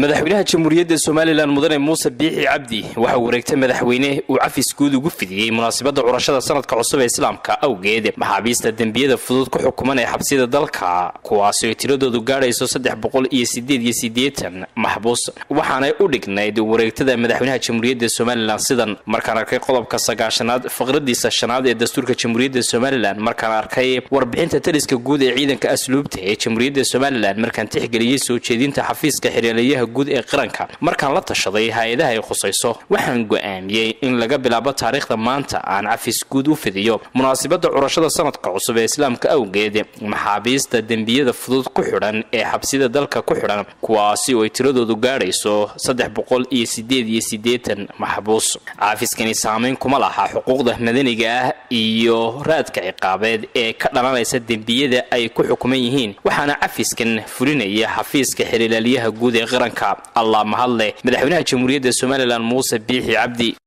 madaxweynaha jamhuuriyadda somalilan mudane muuse biixi cabdi waxa uu wareegtay madaxweyne uu cafis guud ugu fidiyey munaasabadda curashada sanadka cusub ee islaamka awgeed maxaabiista dembiyada fudud ku xukuman ee xabsiyada dalka kuwaasi oy tiradoodu gaadhayso saddex boqol iyo sideed iyo siddeetan maxbuus waxaanay u dhignayd wareegtada madaxweynaha jamhuuriyadda somalilan sidan markaan arkay qodobka sagaashanaad faqradiisa shanaad ee dastuurka jamhuuriyadda somalilan markaan arkay warbixinta taliska guud ee ciidanka asluubta ee jamhuuriyadda somalilan markaan tixgeliyey soo jeedinta xafiiska xirieleeyaha guud ee qaranka markaan la tashaday hay-adaha ay khusayso waxaan go-aamiyey in laga bilaabo taariikhda maanta aan cafis guud u fidiyo munaasabadda curashada sanadka cusub ee islaamka awgeed maxaabiista dembiyada fudud ku xidhan ee xabsida dalka ku xidhan kuwaasi oo ay tiradoodu gaadhayso saddex boqol iyo sideed iyo siddeetan maxbuus cafiskani saameyn kuma laha xuquuqda madaniga ah iyo raadka ciqaabeed ee ka dhalanaysa dembiyada ay ku xukuman yihiin waxaana cafiskan fulinaya xafiiska xiriilaalyaha guud ee qaranka allah mahadleh madaxweynaha jamhuuriyadda somalilan muuse biixi cabdi